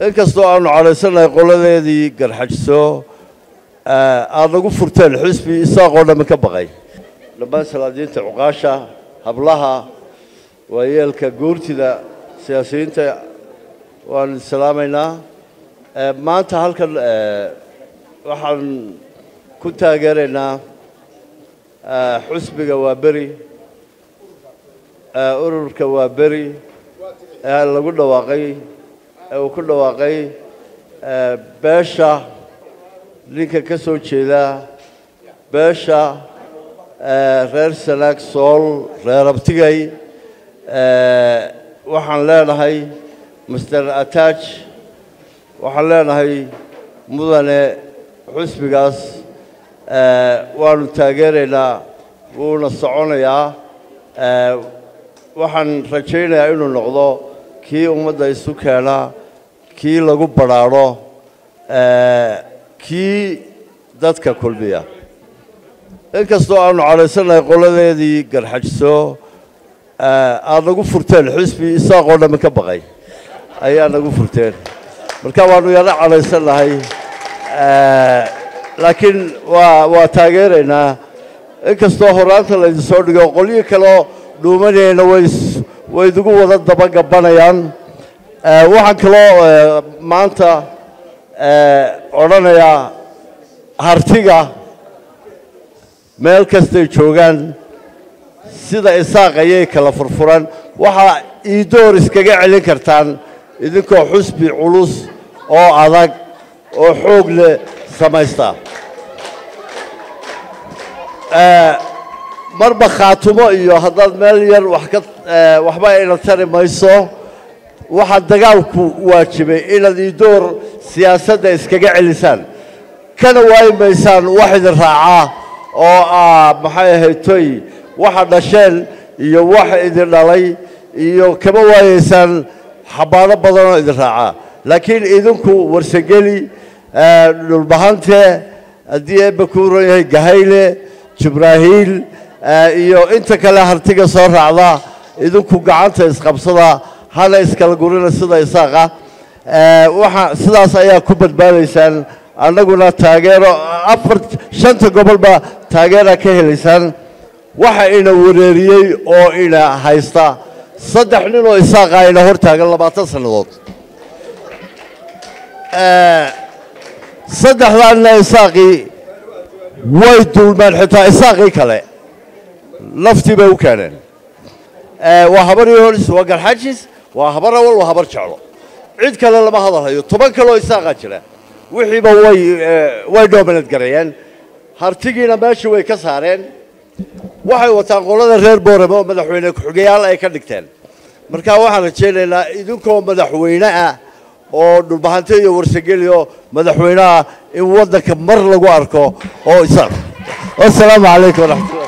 inkastoo aanu cadhaysanahay qoladeedii garxajso aada nagu furteen xisbi isaaqoo dhammi ka baqay dhammaan salaadiinta cuqaasha hablaha waayeelka guurtida siyaasiyiinta waanu salaamaynaa maanta halkan waxaan ku taageeraynaa xusbiga waa beri ururka waa beri ee lagu dhawaaqay ee uu ku dhawaaqay beesha ninka ka soo jeeda beesha reer sanaag sool reer abtigay waxaan leenahay master attach waxaan leenahay mudane xusbigaas waanu taageeraynaa wuuna soconayaa waxaan rajaynayaa inuu noqdo kii ummadda isu keena kii lagu badrhaadho kii dadka kulmiya inkastoo aanu cadhaysanahay qoladeedii garxajso aada nagu furteen xisbi isaaqoo dhammi ka baqay ayaa nagu furteen marka waanu yaro cadhaysanahay laakiin waa waa taageeraynaa inkastoo horaanta laydin soo dhigo qolyo kaleo dhuumanayna way way idigu wada dabagabanayaan waxaan kaloo maanta odhanayaa hartiga meel kastay joogaan sida isaaq ayay kala furfuran waxaa iidoor iskaga celin kartaan idinkoo xusbi culus oo adag oo xoog leh samaysta marba khaatumo iyo haddaad meel yar wax ka waxba ayna tari mayso waxaa dagaalku waajibay inaad iidoor siyaasadda iskaga celisaan kana waayi maysaan wax idin raacaa oo ah maxay ahayd toy waxa dhasheen iyo wax idin dhalay iyo kama waayeysaan xabaano badanoo idin raacaa laakiin idinku warsageli dhulbahante haddii eebba kuu ron yahay gahayle jibraahiil iyo inta kale hartiga soo raacda idinku gacanta isqabsada hana iskala gurina sida isaaqa waxa sidaas ayaa ku badbaadaysaan annaguna taageero afar shanta gobolba taageera ka helaysaan waxa ina wareeriyey oo ina haysta saddex nin oo isaaqa ina hor taagan labaatan sannadood saddexdaa nina isaaqii way dulmeen xitaa isaaqii kale naftii bay u keeneen waa habar yonis waa garxajis waa habar awal waa habar jeclo cid kale lama hadalhayo toban kaleoo isaaqaa jira wixiiba way way doominad gareeyeen hartigiina meeshii way ka saareen waxay wataan qolada reer boorame oo madaxweyne ku-xigayaal ay ka dhigteen marka waxaan rajaynaynaa idinkoo madaxweyne ah oo dhulbahante iyo warsageli oo madaxweyne ah in waddanka mar lagu arko oo isaaq wasalaamu calaykum waraxmatullah